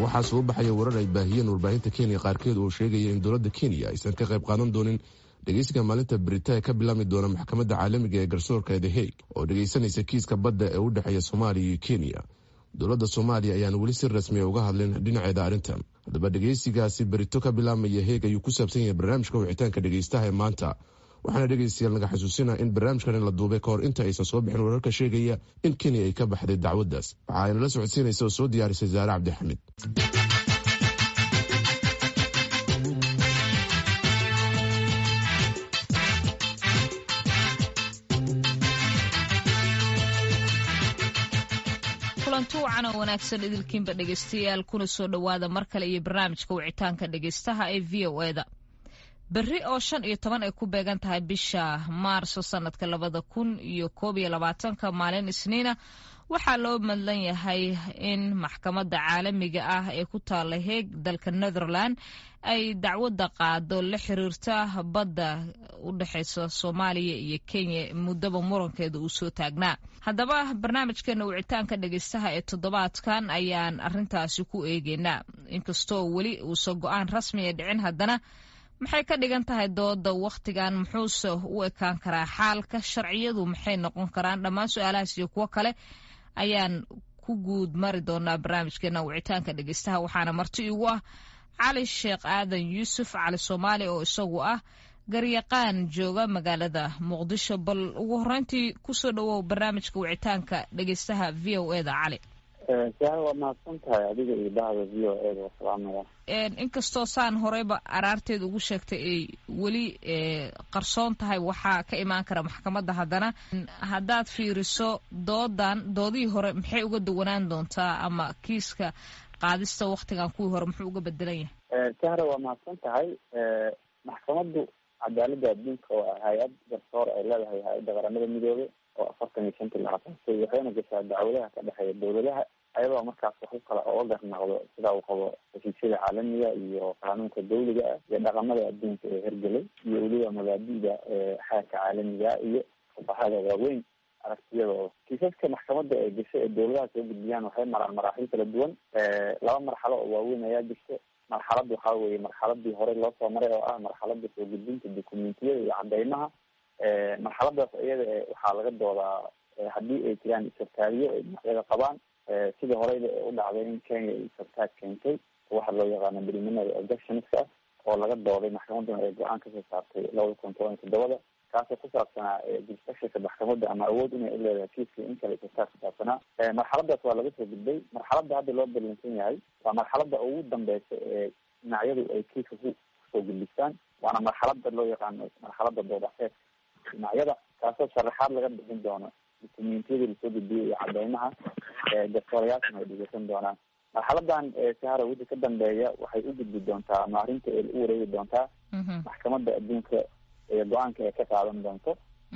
waxaa soo baxaya warar ay baahiyeen warbaahinta kenya qaarkeed oo sheegaya in dowladda kenya aysan ka qayb qaadan doonin dhegeysiga maalinta britaya ka bilaami doona maxkamadda caalamiga ee garsoorka the hague oo dhegeysanaysa kiiska badda ee u dhexeeya soomaaliya iyo kenya dowladda soomaaliya ayaan weli si rasmiya uga hadlin dhinaceeda arrintan haddaba dhegeysigaasi berito ka bilaamaya heeg ayuu ku saabsan yahay barnaamijka wicitaanka dhegeystaha ee maanta waxaana dhegeystayaal naga xasuusina in barnaamijkan la duubay kahor inta aysan soo bixin wararka sheegaya in kenya ay ka baxday dacwaddaas waxa ayna la socodsiinaysa oo soo diyaarisay saare cabdixamid kulanti wacan oo wanaagsan idilkiinba dhegeystayaal kuna soo dhowaada mar kale iyo barnaamijka wicitaanka dhegeystaha ee v o eda berri oo shan iyo toban ay ku beegan tahay bisha maarso sanadka labada kun iyo koob iyo labaatanka maalin isniina waxaa loo madlan yahay in maxkamadda caalamiga ah ee ku taala heeg dalka netherland ay dacwadda qaado la xiriirta badda u dhexeysa soomaaliya iyo kenya muddaba murankeeda uu soo taagnaa haddaba barnaamijkeena wicitaanka dhegeystaha ee toddobaadkan ayaan arintaasi ku eegeynaa inkastoo weli uusan go-aan rasmiya dhicin haddana maxay ka dhigan tahay dooda wakhtigan muxuuse u ekaan karaa xaalka sharciyadu maxay noqon karaan dhammaan su-aalahaas iyo kuwo kale ayaan ku guud mari doonaa barnaamijkeena wicitaanka dhegeystaha waxaana marti igu ah cali sheekh aadan yuusuf cali soomaali oo isagu ah garyaqaan jooga magaalada muqdisho bal ugu horeyntii kusoo dhawow barnaamijka wicitaanka dhegeystaha v o eda cali saar waa mahadsan tahay adiga iyo bahda v o eda waa salaamaya inkastoo saan horeyba araarteeda ugu sheegtay ay weli qarsoon tahay waxaa ka imaan kara maxkamadda haddana haddaad fiiriso doodan doodihii hore maxay uga duwanaan doontaa ama kiiska qaadista waktigan kuwii hore muxuu uga bedelan yahay sahra waa mahadsan tahay maxkamaddu cadaaladda adduunka waa hay-ad garsoor ay leedahay hay-adda qaramada midoobe oo afartan iyo shantii la asaasay waxayna gashaa dacwadaha ka dhexeeya dowladaha ayadoo markaas wax u kala oga garnaqdo sida uu qabo heshiisyada caalamiga iyo qaanuunka dawliga ah iyo dhaqamada adduunka ee hergelay iyo weliba mabaadida xeerka caalamiga iyo fuqahada waaweyn aragtiyadooda kiisaska maxkamadda ee gasho ee dowladaha soo gudbiyaan waxay maraan maraaxil kala duwan laba marxalo oo waaweyn ayaa jirta marxalad waxaa weye marxaladii horey loo soo maray oo ah marxalada soo gudbinta documentiyada iyo cadeymaha marxaladaas iyada waxaa laga doodaa haddii ay jiraan isartaariyo ay dhinacyada qabaan sidii horeyda ee u dhacday in kenya ay isartaag keentay waxa loo yaqaano preliminary objectionska oo laga dooday maxkamaduna ay go-aan kasoo saartay labada kun toban iyo toddobada kaasoo ku saabsanaa jurisdictionka maxkamadda ama awood inay u leedahay kiiska in kale isartaag ku saabsanaa marxaladaas waa laga soo gudbay marxaladda hadda loo ballansan yahay waa marxaladda ugu dambeysa ee dhinacyadu ay kiiska ku kusoo gudbistaan waana marxalada loo yaqaano marxalada doodaxeedka dhinacyada kaasoo sharaxaad laga bixin doono dukumentiyadii lasoo gudbiyay iyo cadeymaha garsoorayaalkana ay dhegeysan doonaan marxaladan sahara wixii ka dambeeya waxay u gudbi doontaa ama arrinta ay u wareegi doontaa maxkamadda adduunka ee go-aanka ay ka qaadan doonto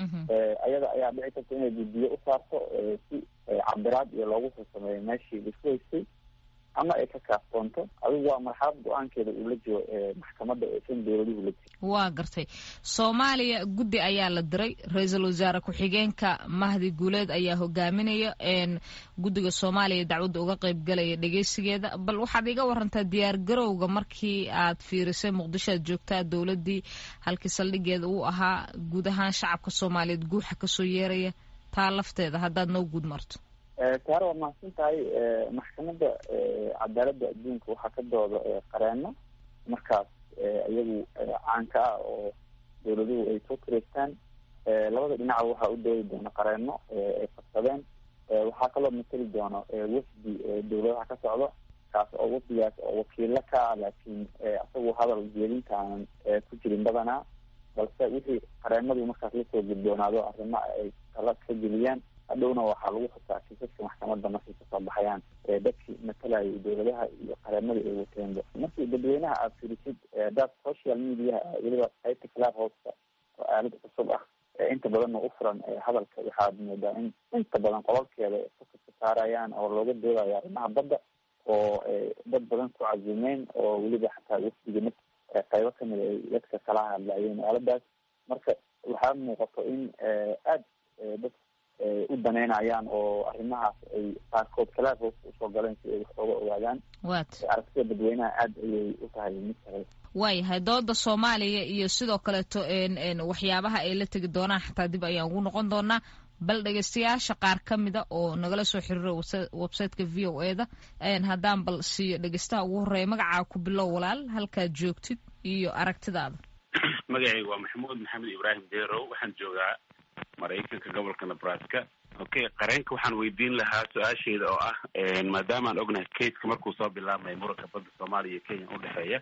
ayada ayaa dhici karta inay guddiyo u saarto si cabiraad iyo loogu soo sameeyo meeshii laisku haystay ama ay ka kaaftoonto adigu waa marxalad go-aankeeda uu la jiro maxkamadda eesan dowladuhu la jiro waa gartay soomaaliya guddi ayaa la diray ra-iisul wasaare ku-xigeenka mahdi guuleed ayaa hogaaminaya guddiga soomaaliya dacwadda uga qeyb galaya dhegeysigeeda bal waxaad iga warantaa diyaar garowga markii aad fiirisay muqdisho aad joogtaa dowladdii halkii saldhigeeda uu ahaa guud ahaan shacabka soomaaliyeed guuxa kasoo yeeraya taa lafteeda haddaad noo guud marto saare waa mahadsan tahay maxkamadda cadaaladda adduunka waxaa ka dooda qareeno markaas iyagu caanka ah oo dowladuhu ay soo kireystaan labada dhinaca waxaa u doodi doona qareeno ay qabsadeen waxaa kaloo mateli doono wafdi dowladaha ka socdo kaas oo wafdigaas oo wakiilo ka ah laakiin isagu hadal jeedinta aanan ku jirin badanaa balse wixii qareenadu markaas lasoo gudboonaado arrimo ay tala ka geliyaan hadhowna waxaa lagu xusaa kiisaska maxkamadda markay kasoo baxayaan dadkii matalayay dowladaha iyo qareemadii ay wateenba markii dadweynaha aad firisid dad social mediaha weliba qaybta club houseka oo aalad cusub ah inta badanna u furan hadalka waxaad moodaa in inta badan qololkeeda fokaska saarayaan oo looga doodayo arrimaha badda oo dad badan ku cazimeen oo weliba xataa wafdiga m qaybo kamid ay dadka kala hadlayeen aaladaas marka waxaa muuqato in aad dad u daneynayaan oo arrimahaas ay qaarkood kalaafos usoo galeen si ay wax ooga ogaadaan wat aragtida dadweynaha aada ayay u tahay mid saray waayahay dooda soomaaliya iyo sidoo kaleeto waxyaabaha ay la tegi doonaan xataa dib ayaan ugu noqon doonaa bal dhegeystayaasha qaar ka mida oo nagala soo xiriira websiteka v o e da haddaan bal siiyo dhegeystaha ugu horreeya magacaa ku bilow walaal halkaad joogtid iyo aragtidaada magacayga waa maxamuud maxamed ibraahim derow waxaan joogaa maraykanka gobolka nebraska okay qareenka waxaan weydiin lahaa su-aasheeda oo ah maadaama aan ognahay kaska markuu soo bilaabmay muranka badda soomaaliya iyo kenya udhexeeya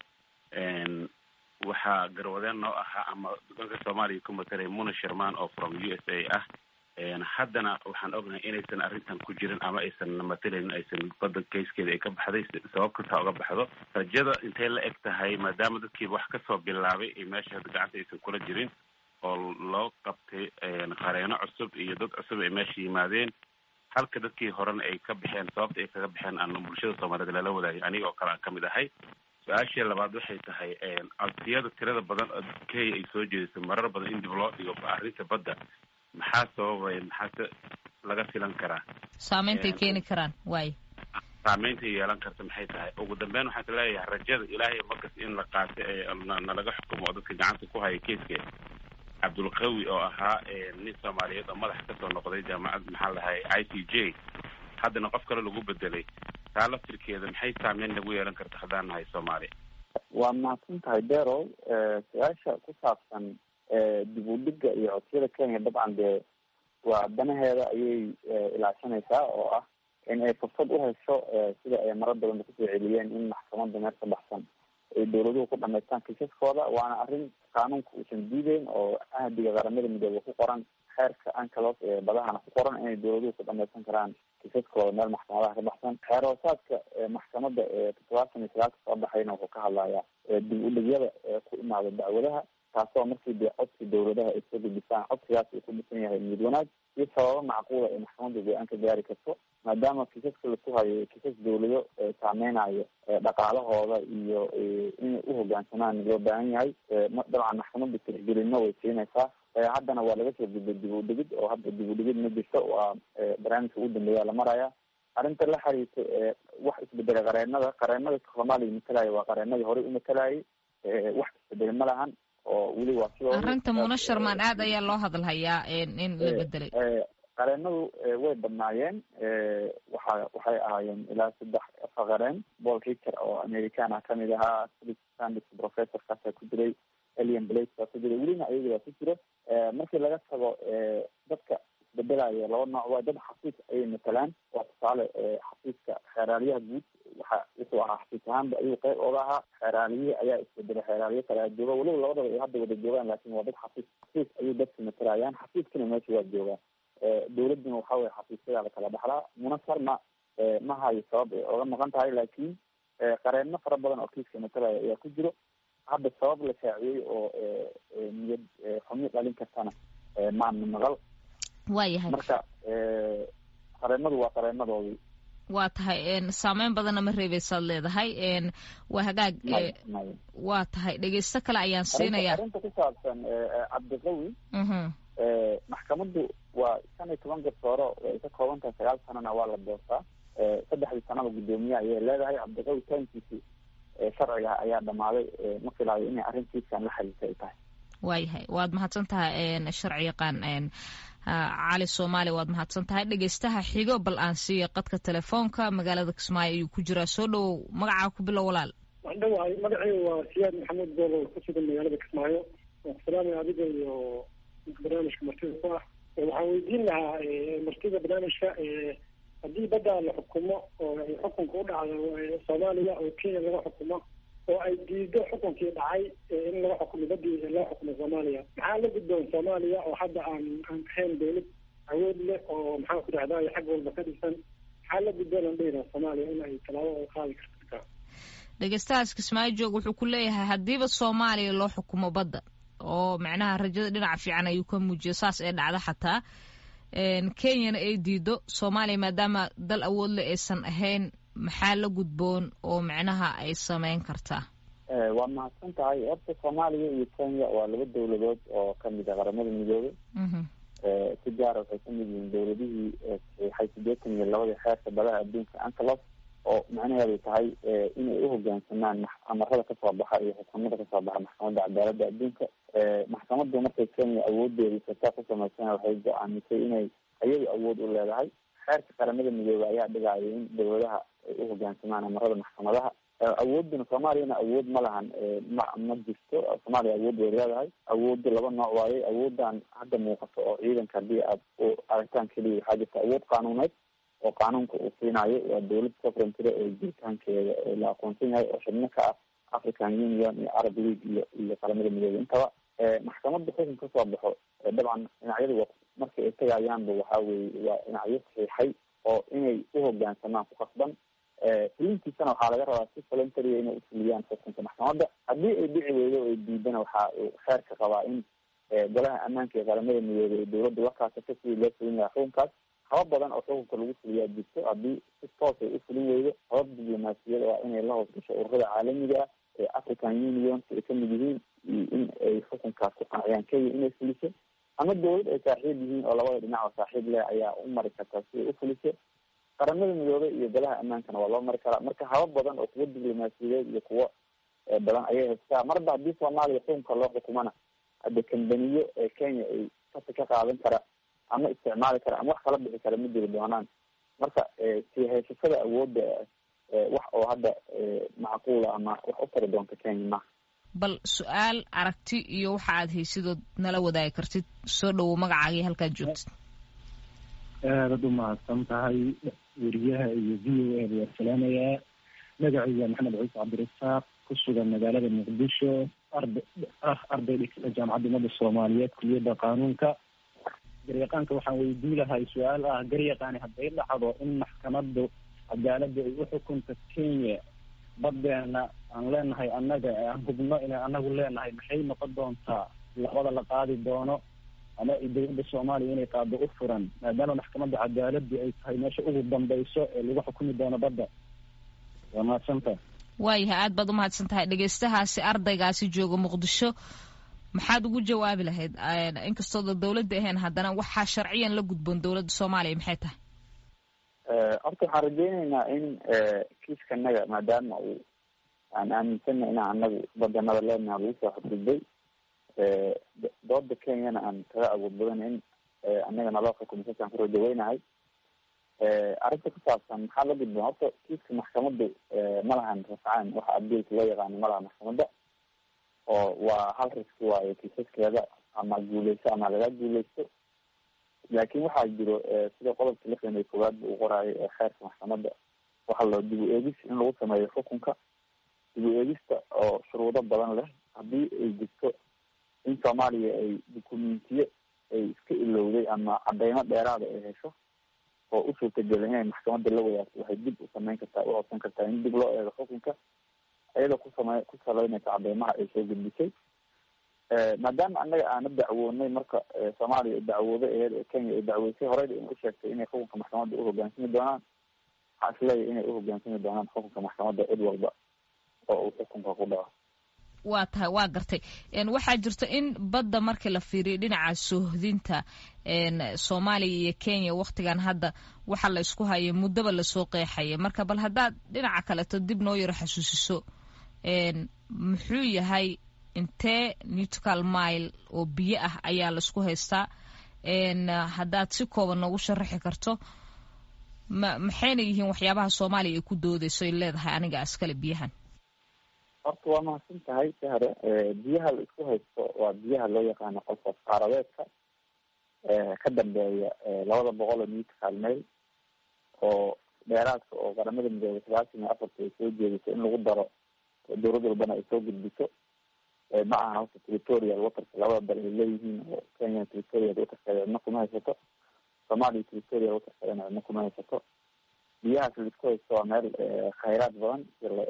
waxaa garwadeen noo ahaa ama dalka soomaaliya ku matalay muna sherman oo from u s a ah haddana waxaan ognahay inaysan arrintan ku jirin ama aysan matalayn aysan badda kayskeeda ay ka baxday sabab kastaa uga baxdo rajada intay la eg tahay maadaama dadkiiba wax kasoo bilaabay ay meesha hadda gacanta aysan kula jirin oo loo qabtay qareeno cusub iyo dad cusub ay meesha yimaadeen halka dadkii horena ay ka baxeen sababta ay kaga baxeen aan bulshada soomaaliyeed lala wadaagay aniga oo kale aan kamid ahay su-aashii labaad waxay tahay codsiyada tirada badan oo kenya ay soo jeedisay marar badan in dib loo dhigo arrinta badda maxaa sababay maxaase laga filan karaa saameyntaay keeni karaan waay saameynta yeelan karta maxay tahay ugu dambeyn waxaan ka leeyahay rajada ilaahay markas in la qaato ee nalaga xukumo oo dadka gacanta ku haya keiskeeda cabdulqawi oo ahaa nin soomaaliyeed oo madax kasoo noqday jaamacad maxaa lahay i c j haddana qof kale lagu bedelay taa laftirkeeda maxay saameyn nagu yeelan karta haddaan nahay soomaaliya waa mahadsan tahay derow su-aasha ku saabsan dib u dhiga iyo codsiyada kenya dabcan dee waa danaheeda ayay ilaashanaysaa oo ah in ay fursad u hesho sida ay marar badanba kusoo celiyeen in maxkamada meel ka baxsan ay dawladuhu ku dhamaystaan kiisaskooda waana arrin qaanuunka uusan diideyn oo ahdiga qaramada midoobe ku qoran xeerka ancalos ee badahana ku qoran inay dawladuhu ku dhamaysan karaan kiisaskooda meel maxkamadaha ka baxsan xeer hoosaadka maxkamada ee toddobaatan iyo sagaalka soo baxayna wuxuu ka hadlayaa dib u dhigyada ku imaada dacwadaha taasoo markii dee codsi dawladaha ay soo gudbisaan codsigaas uu ku dhisan yahay niyad wanaag iyo sababo macquula ay maxkamadda go-aan ka gaari karto maadaama kiisaska laku hayo kiisas dawlado saameynayo dhaqaalahooda iyo inay uhogaansamaan loo baahan yahay dabcan maxkamadda tixgelino way siinaysaa haddana waa laga soo gudbay dib u dhigid oo hadda dib u dhigid ma jirto waa barnaamijka ugu dambeeya la maraya arrinta la xiriirta wax isbedelay qareenada qareenada soomaaliya matalaya waa qareenadii horey u matalayay wax isbedelay ma lahan oo weli waa sidoo arrinta muna sharmaan aad ayaa loo hadalhayaa in la bedelay qareenadu way badnaayeen waxa waxay ahaayeen ilaa saddex afar qareen paul richer oo american ah kamid ahaa philip sandis professorkaasa ku jiray elian blake baa ku jiray welina ayaga baa ku jiro markii laga tago dadka isbedelayo laba nooc waa dad xafiis ayay matalaan waa tusaale xafiiska xeeraaliyaha guud waxa wuxuu ahaa xafiis ahaanba ayuu qeyb ooga ahaa xeeraaliyihi ayaa isbedelay xeeraaliyo kale a jooga weliba labadaba ay hadda wada joogaan laakin waa dad xafiis xafiis ayay dadka matalayaan xafiiskana meesha waa joogaa dawladuna waxa weye xafiisyadaa la kala dhaxlaa munasar ma ma hayo sabab ay oga maqan tahay laakiin qareeno fara badan oo kiiska matalaya ayaa ku jiro hadda sabab la shaaciyey oo niyad xumi dhalin kartana maana maqal waayahay marka qareenadu waa qareenadoodii waa tahay saameyn badanna ma reebeysaad leedahay waa hagaag waa tahay dhegeysto kale ayaan siinaya arrinta ku saabsan cabdiqawi maxkamaddu waa shan iyo toban garsooro ay ka kooban tahay sagaal sanana waa la doortaa saddexdii sanaba guddoomiye ayay leedahay cabdiqawi taankiisi sharciga ayaa dhamaaday ma filaayo inay arrintiiskan la xiriirta ay tahay waayahay waad mahadsan tahay sharci yaqaan cali soomaali waad mahadsan tahay dhegeystaha xigo bal aan siiya qadka telefoonka magaalada kismaayo ayuu ku jiraa soo dhowow magacaa ku bilow walaal waan dhawahay magacayga waa siyaad maxamed boolo ku sugan magaalada kismaayo waan salaamaya adiga iyo barnaamijka martida ku ah waxaan weydiin lahaa martida barnaamijka haddii badda la xukumo oo ay xukunka u dhacdo soomaaliya oo kenya laga xukumo oo ay diido xukunkii dhacay in laga xukumo badii loo xukumo soomaaliya maxaa la gudboon soomaaliya oo hadda aan aan ahayn dawlad awood leh oo maxaa ku dhahdaa xag walba ka dhisan maxaa la gudboon aan dhehina soomaaliya in ay tallaabo ay qaadi karta dhegeystahaas kismaayo joog wuxuu ku leeyahay haddiiba soomaaliya loo xukumo badda oo macnaha rajada dhinaca fiican ayuu ka muujiya saas ee dhacda xataa kenyana ay diido soomaaliya maadaama dal awood le aysan ahayn maxaa la gudboon oo macnaha ay sameyn kartaa waa mahadsan tahay horta soomaaliya iyo kenya waa laba dawladood oo kamid a qaramada midoobay si gaara waxay kamid yihiin dowladihii saxiixay sideetan iyo labadii xeerka badaha adduunka antelos oo macnaheedu tahay inay uhogaansamaan amarada kasoo baxa iyo xukuumada kasoo baxa maxkamadda cadaaladda adduunka maxkamaddu markay kenya awoodeedii sataa ku sameysana waxay go-aamisay inay iyadu awood u leedahay xeerka qaramada midoobey ayaa dhigaayo in dowladaha ay uhogaansamaan amarada maxkamadaha awooduna soomaaliyana awood ma lahan ma ma jirto soomaaliya awood way leedahay awoodda laba nooc waaye awoodan hadda muuqato oo ciidanka haddii aad u aragtaan keliya waxaa jirta awood qaanuuneed oo qaanuunka uu siinayo waa dowlad sovereigntyda oo jiritaankeeda la aqoonsan yahay oo xubno ka ah african union iyo arab league iyo iyo qaramada midoobey intaba maxkamadda xukun kasoo baxo dabcan dhinacyadu markay ay tagayaanba waxa weye waa dhinacyo saxiixay oo inay uhogaansamaan ku qasban fulintiisana waxaa laga rabaa si voluntaria inay ufuliyaan xukunka maxkamadda haddii ay dhici weydo o ay diidana waxa uu xeerka qabaa in golaha ammaanka ee qaramada midoobey dowladda la kaasato sidii loo fulin lahaa xukunkaas habab badan oo xukunka lagu fuliyaa jirto haddii si toos ay ufulin weydo habab diblomaasiyada waa inay la hoos gasho ururada caalamiga ah ee african unionka ay kamid yihiin iyo in ay xukunkaas ku qanciyaan kenya inay fuliso ama dowlad ay saaxiib yihiin oo labada dhinac oo saaxiib leh ayaa u mari kartaa si ay ufuliso qaramada midoobey iyo golaha ammaankana waa loo mari karaa marka habab badan oo kuwo diblomaasiyadeed iyo kuwo badan ayay haystaa marba haddii soomaaliya xukunka loo xukumana hadde kambaniyo ee kenya ay kasi ka qaadan kara ama isticmaali kara ama wax kala bixi kara ma jiri doonaan marka sii haysashada awoodda wax oo hadda macquula ama wax u tari doonta kenya maha bal su-aal aragti iyo waxa aad haysidood nala wadaagi kartid soo dhawow magacaagii halkaad joogtid aadad u mahadsan tahay weriyaha iyo v o a waa salaamayaa magacayga maxamed ciise cabdirasaaq ku sugan magaalada muqdisho arda ah arday dhigta jaamacadda ummadda soomaaliyeed kuliyadda qaanuunka garyaqaanka waxaan weydii lahay su-aal ah garyaqaani hadday dhacdo in maxkamaddu cadaaladda ay uxukunta kenya badeena aan leenahay annaga aan hubno inay anagu leenahay maxay noqon doontaa labada la qaadi doono ama dowladda soomaaliya inay qaado u furan maadaama maxkamadda cadaaladdu ay tahay meesha ugu dambayso ee lagu xukumi doono badda waa mahadsanta waayahay aad baad umahadsan tahay dhegeystahaasi ardaygaasi jooga muqdisho maxaad ugu jawaabi lahayd inkastooda dawladda ahayn haddana waxaa sharciyan la gudboon dowladda soomaaliya maxay tahay horta waxaan rajeyneynaa in kiiskanaga maadaama uu aan aaminsana inaan anagu badanada leenaha lagu soo xadgudbay dooda kenyana aan kaga awood badan in anaga naloo xukumo sasaan ku rajaweynahay arrinta ku saabsan maxaa la gudboon horta kiiska maxkamaddu ma lahan rafcaan waxa abdilka loo yaqaano ma laha maxkamadda oo waa hal riski waayo kiisaskeeda ama guuleyso ama laga guuleysto laakin waxaa jiro sida qodobka lixdan iyo koowaad ba uu qoraayo ee xeerka maxkamadda waxaa loo dib u eegis in lagu sameeyo xukunka dib u eegista oo shuruudo badan leh haddii ay jirto in soomaaliya ay dukumentiyo ay iska ilowday ama cadeymo dheeraada ay hesho oo u suurtagelin inay maxkamadda la wadaagto waxay dib u sameyn kartaa u codsan kartaa in dib loo eego xukunka iyadoo kusame ku saleynaysa cadeymaha ay soo gudbisay maadaama annaga aana dacwoonay marka soomaaliya ay dacwooday aheyd ee kenya ay dacweysay horeyda in u sheegtay inay xukunka maxkamadda uhogaansami doonaan waxaa isleeyahy inay uhogaansami doonaan xukunka maxkamadda cid walba oo uu xukunka ku dhaco waa tahay waa gartay waxaa jirta in badda markii la fiiriyo dhinaca soohdinta soomaaliya iyo kenya waktigan hadda waxa la isku hayay muddaba lasoo qeexaya marka bal haddaad dhinaca kaleto dib noo yaro xasuusiso muxuu yahay intee newtical mile oo biyo ah ayaa laisku haystaa haddaad si kooban noogu sharaxi karto ma maxayna yihiin waxyaabaha soomaaliya ay ku doodeyso ay leedahay aniga askale biyahan horta waa mahadsan tahay sahre biyaha la isku haysto waa biyaha loo yaqaano qolfaas qaaradeedka ka dambeeya labada boqol oo newtical mail oo dheeraadka oo qaramada midoobay sagaashan iyo afarta ay soo jeediso in lagu daro dowlad walbana ay soo gudbiso ma aha horta territorial waterka labada dal ay leeyihiin oo kenya territorial waterkeeda cidna kuma haysato soomaaliya territorial waterkeedana cidna kuma haysato biyahaas la isku haysto waa meel khayraad badan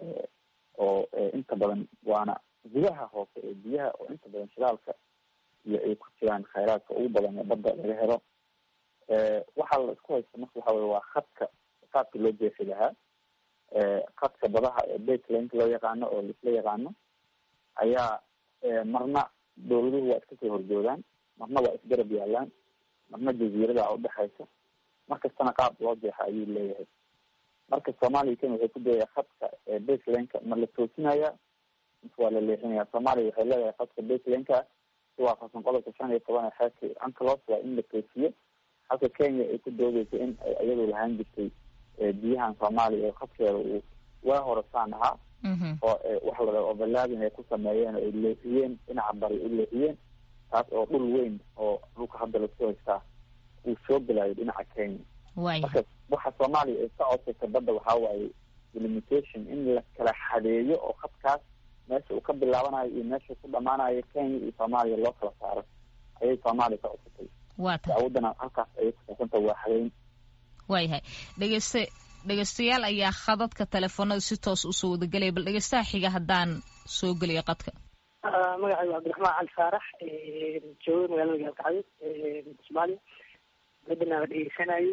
oo inta badan waana gudaha hoose ee biyaha oo inta badan shidaalka iyo ay ku jiraan khayraadka ugu badan ee badda laga helo waxaa la isku haysta marka waxa weye waa khadka qaabka loo jeexi lahaa khadka badaha ee baitlanka loo yaqaano oo laisla yaqaano ayaa marna dowladuhu waa iska soo horjoogaan marna waa isgarab yaalaan marna jaziirada udhexaysa markastana qaab loo jeexa ayuu leeyahay marka soomaaliya kenya waxay ku dayaya khadka baselanka ma la toosinaya mise waa la leexinaya soomaaliya waxay leedahay khadka baselanka si waafaqsan qodobka shan iyo toban ee xeerka ancalos waa in la toosiyo halka kenya ay ku doodeysa in ay iyadu lahaan jirtay biyahan soomaaliya oo khadkeeda uu waa horasaan ahaa oo waxa la dhaha overlaadin ay ku sameeyeen oo ay leexiyeen dhinaca bari u leexiyeen taas oo dhul weyn oo dhulka hadda lasku haystaa uu soo gelayo dhinaca kenya marka waxa soomaaliya ay ka codsaysa badda waxaa waaye delimitation in la kala xadeeyo oo khadkaas meesha uu ka bilaabanayo iyo meesha ku dhamaanayo kenya iyo soomaaliya loo kala saaro ayay soomaaliya ka codsatay dacwadana halkaas ayay kusaabsanta waa xadeyn waayahay dhegeyste dhegeystayaal ayaa khadadka telefoonada si toos usoo wadagelaya bal dhegeystaha xiga haddaan soo geliyo qadka magacaygu cabdiraxmaan cali faarax jooga magaalada gaalkacyo soomaaliya badana la dhegeysanayay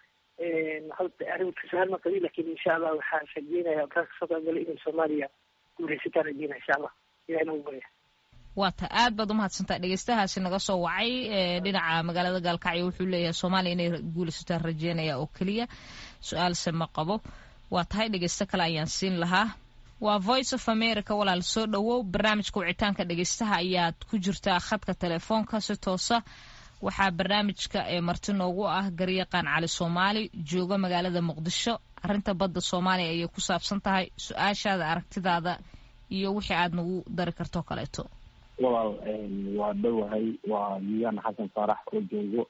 arrinka su-aal ma qabi lakin insha allah waxaan rajeynaya kaa kasoo qaybgalay inay soomaaliya guuleysataan rajeynaya insha allah ilahay nagu barya waa ta aad baad umahadsantaa dhegeystahaasi naga soo wacay dhinaca magaalada gaalkacyo wuxuu leeyahay soomaaliya inay guuleysataan rajeynaya oo keliya su-aalse ma qabo waa tahay dhegeysto kale ayaan siin lahaa waa voice of america walaal soo dhowow barnaamijka wicitaanka dhegeystaha ayaad ku jirtaa khadka telefoonka si toosa waxaa barnaamijka ee marti noogu ah garyaqaan cali soomaali jooga magaalada muqdisho arrinta badda soomaaliya ayay ku saabsan tahay su-aashaada aragtidaada iyo wixii aad nagu dari karto kaleeto walaal waa dhowahay waa yiyaan xasan faarax oo joogo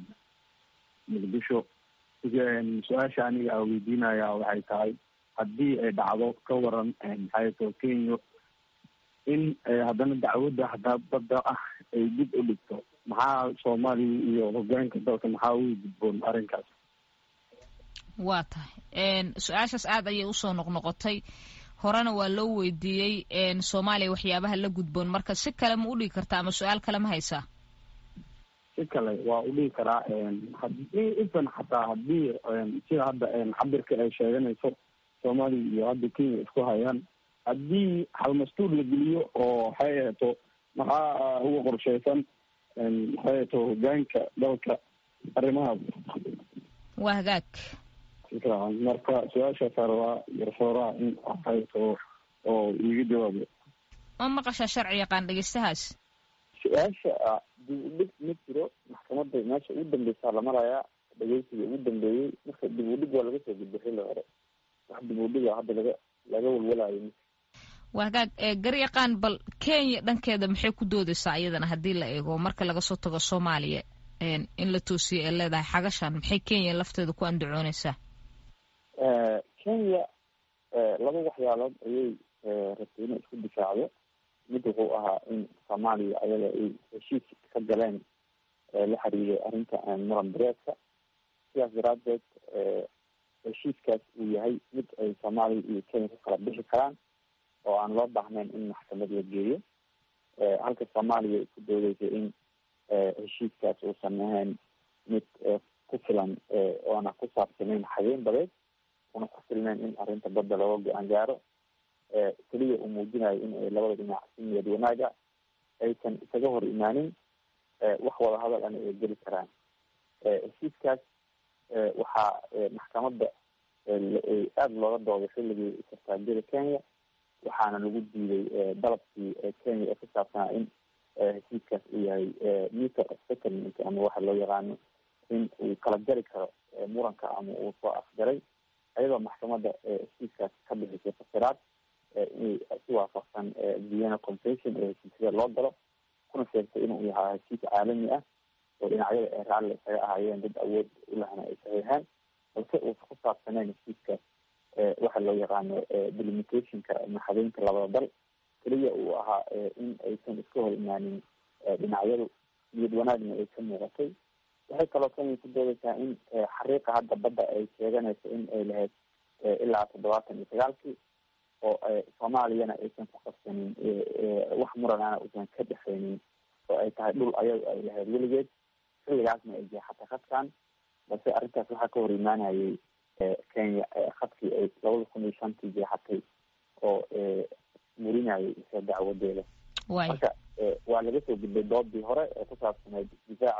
muqdisho su-aasha aniga a weydiinaya waxay tahay haddii ay dhacdo ka waran maxaato kenya in haddana dacwadda hadaa badda ah ay dib u dhigto maxaa soomaaliya iyo hogaanka dalka maxaa ugu gudboon arrinkaas waa tahay su-aashaas aad ayay usoo noqnoqotay horena waa loo weydiiyey soomaaliya waxyaabaha la gudboon marka si kale ma udhigi kartaa ama su-aal kale ma haysaa si kale waa udhigi karaa hadii ifan xataa hadii sida hadda cabirka ay sheeganayso soomaaliya iyo hadda kenya isku hayaan haddii halmastuur la geliyo oo waxay ahato maxaa uga qorsheysan maxay ahato hogaanka dalka arrimahaas waa hagaag marka su-aashaasa rabaa garsooraha in waxayto oo iiga jawaabo ma maqashaa sharci yaqaan dhegeystahaas su-aasha dib u dhig ma jiro maxkamadda meesha ugu dambeysaa la marayaa dhegeysiga ugu dambeeyey marka dib u dhig waa laga soo gudbo xilli hore wax dib u dhiga hadda laga laga walwalayo waa hagaag garyaqaan bal kenya dhankeeda maxay ku doodeysaa iyadana haddii la eego marka laga soo tago soomaaliya in la toosiyo ee leedahay xagashan maxay kenya lafteeda ku andacooneysaa kenya laba waxyaalood ayay rabtay inay isku difaacdo mid wuxuu ahaa in soomaaliya ayaga ay heshiis ka galeen la xiriiray arrinta muran bareedka sidaas daraadeed heshiiskaas uu yahay mid ay soomaaliya iyo kenya ku kala bixi karaan oo aan loo baahnayn in maxkamad la geeyo halka soomaaliya ay ku doodeysay in heshiiskaas uusan ahayn mid ku filan oona ku saabsanayn xageyn badeed una ku filnayn in arrinta badda looga go-aan gaaro keliya uu muujinayo in ay labada dhinac si niyad wanaaga aysan isaga hor imaanin wax wada hadal ana ay geli karaan heshiiskaas waxaa maxkamadda aada looga dooday xilligii sartaajada kenya waxaana lagu diiday dalabkii kenya ee ku saabsanaa in heshiiskaas uu yahay meter of settlement ama waxa loo yaqaano in uu kala jari karo muranka ama uu soo afjaray ayadoo maxkamadda heshiiskaas ka bixisay fasiraad inay si waafaqsan vienna convention ee heshiisyada loo galo kuna sheegtay inuu yahaa heshiis caalami ah oo dhinacyada ay raalli isaga ahaayeen dad awood ulahna ay saxiixeen balse uusa ku saabsaneyn heshiiskaas waxa loo yaqaano delimitationka maxadeynta labada dal keliya uu ahaa in aysan iska hor imaanin dhinacyadu niyad wanaagna ay ka muuqatay waxay kaloo kenya ku doodeysaa in xariiqa hadda badda ay sheeganayso in ay lahayd ilaa toddobaatan iyo sagaalkii oo soomaaliyana aysan ku qabsanin wax muranana uusan ka dhexeynin oo ay tahay dhul ayagu ay lahayd weligeed xilligaasna ay jeexatay khadkan balse arrintaas waxaa ka hor imaanayay kenya khadkii ay labada kun iyo shantii jeexatay oo murinayay isa dacwadeeda marka waa laga soo gudbay doodii hore ee ku saabsanayd difaaca ku saabsan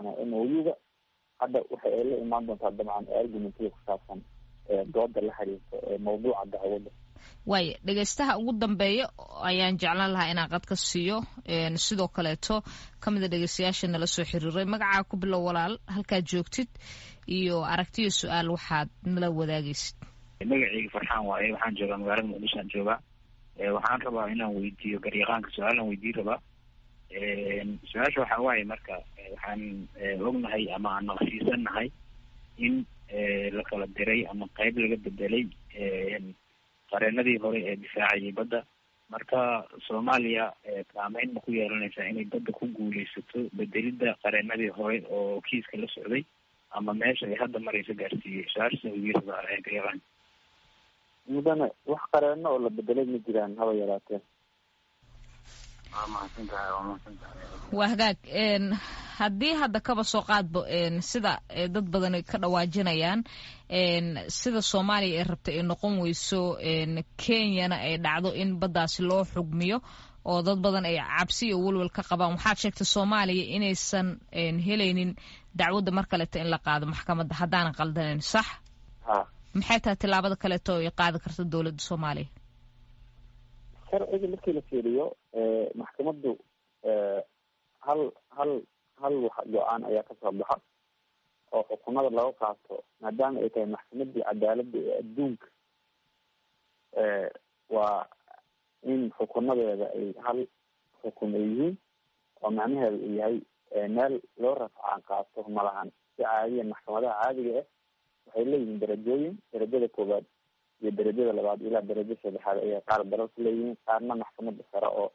saabsanaa m o u-ga hadda waxa ay la imaan doontaa dabcan argumentada ku saabsan dooda la xiriirto mawduuca dacwadda waaya dhegeystaha ugu dambeeya ayaan jeclaan lahaa inaan qad ka siiyo sidoo kaleeto ka mida dhegeystayaasha nala soo xiriiray magacaa ku bilow walaal halkaad joogtid iyo aragtiyo su-aal waxaad nala wadaagaysid magaceyga farxaan waaye waxaan joogaa magaalada muqdishoan joogaa waxaan rabaa inaan weydiiyo garyaqaanka su-aalaan weydiin rabaa su-aasha waxaa waaye marka waxaan ognahay ama aan naqshiisanahay in la kala diray ama qeyb laga bedelay qareenadii hore ee difaacayay badda marka soomaaliya saameyn ma ku yeelanaysaa inay badda ku guuleysato bedelidda qareenadii hore oo kiiska la socday ama meesha ay hadda marayso gaarsiiyey su-aasha weydiirada garyaqaan mudane wax qareeno oo la bedelay ma jiraan haba yaraatee waa mahadsantahay waa mahadsantahay waa hagaag haddii hadda kaba soo qaadbo sida dad badan ka dhawaajinayaan sida soomaaliya ay rabta ay noqon weyso kenyana ay dhacdo in baddaasi loo xugmiyo oo dad badan ay cabsi iyo welwel ka qabaan waxaad sheegtay soomaaliya inaysan helaynin dacwadda mar kaleeto in la qaado maxkamadda haddaanan qaldanayn sax ha maxay tahay tillaabada kaleeto ay qaadi karta dowladda soomaaliya sharciga markii la fiiriyo maxkamaddu hal hal hal wax go-aan ayaa kasoo baxa oo xukunada laga qaato maadaama ay tahay maxkamadii cadaaladda ee adduunka waa in xukunadeeda ay hal xukun ay yihiin oo macnaheedu uu yahay meel loo rafcaan qaato malahan si caadiya maxkamadaha caadiga ah waxay leeyihiin darajooyin darajada koowaad iyo darajada labaad ilaa darajo saddexaad ayay qaar dalalka leeyihiin qaarna maxkamada sare oo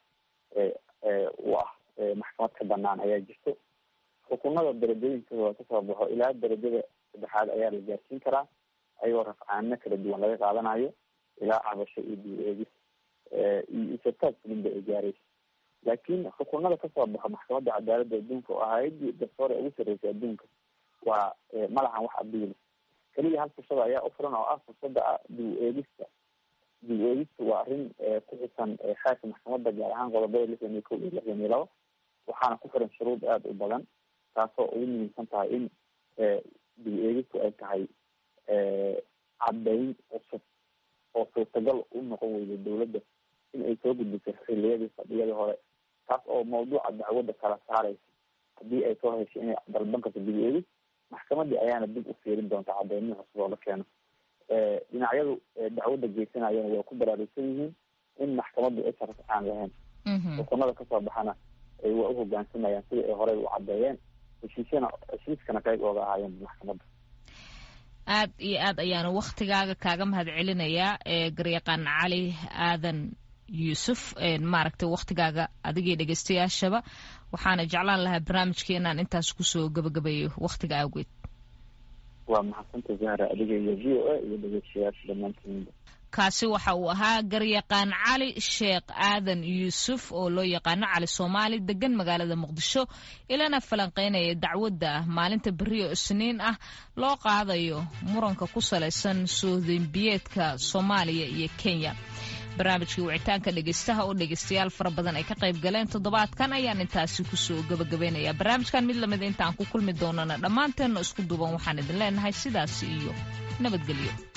u ah maxkamad ka banaan ayaa jirto xukunada darajooyinkooda kasoo baxo ilaa darajada saddexaad ayaa la gaarsiin karaa ayagoo rafcaano kala duwan laga qaadanayo ilaa cabasho iyo dib eegis iyo isataag fulinba ay gaaraysa laakiin xukunada kasoo baxo maxkamadda cadaaladda adduunka oo hay-adii garsoore ugu sarreysay adduunka waa malahan wax abiil keliya hal fursada ayaa u furan oo ah fursada ah dib eegista dib eegista waa arrin ku xisan xeerka maxkamadda gaar ahaan qodobada lixdan iyo kow iyo lixdan iyo labo waxaana ku xiran shuruud aada u badan taasoo ugu muhiimsan tahay in dib eegistu ay tahay caddayn cusub oo suurtagal u noqon weyda dawladda in ay soo gudbiso xiliyadii fadhiyadii hore taas oo mawduuca dacwadda kala saaraysa haddii ay soo heshay inay dalban karto dib eegis maxkamadii ayaana dib u fiirin doonta cadeymihi cusub oo la keeno dhinacyadu dacwadda geysanayana waa ku baraarugsan yihiin in maxkamaddu aysan rafcaan lahayn xukunada kasoo baxana ay waa u hogaansamayaan sidai ay horey u caddeeyeen heshiisyana heshiiskana qayb ooga ahaayeen maxkamadda aad iyo aad ayaanu waktigaaga kaaga mahad celinayaa garyaqaan cali aadan yuusuf maaragtay waktigaaga adigii dhegeystayaashaba waxaana jeclaan lahaa barnaamijka inaan intaas kusoo gabagabeeyo waktiga awgeed waa mahadsanta zahra adiga iyo v o a iyo dhegeystayaasha dhammaantiinba kaasi waxa uu ahaa garyaqaan cali sheekh aadan yuusuf oo loo yaqaano cali soomaali degan magaalada muqdisho ilana falanqeynaya dacwadda maalinta beri oo isniin ah loo qaadayo muranka ku salaysan soodembiyeedka soomaaliya iyo kenya barnaamijkii wicitaanka dhegeystaha oo dhegeystayaal fara badan ay ka qayb galeen toddobaadkan ayaan intaasi kusoo gabagabaynayaa barnaamijkan mid lamid intaan ku kulmi doonana dhammaanteenna isku duuban waxaan idin leenahay sidaasi iyo nabadgelyo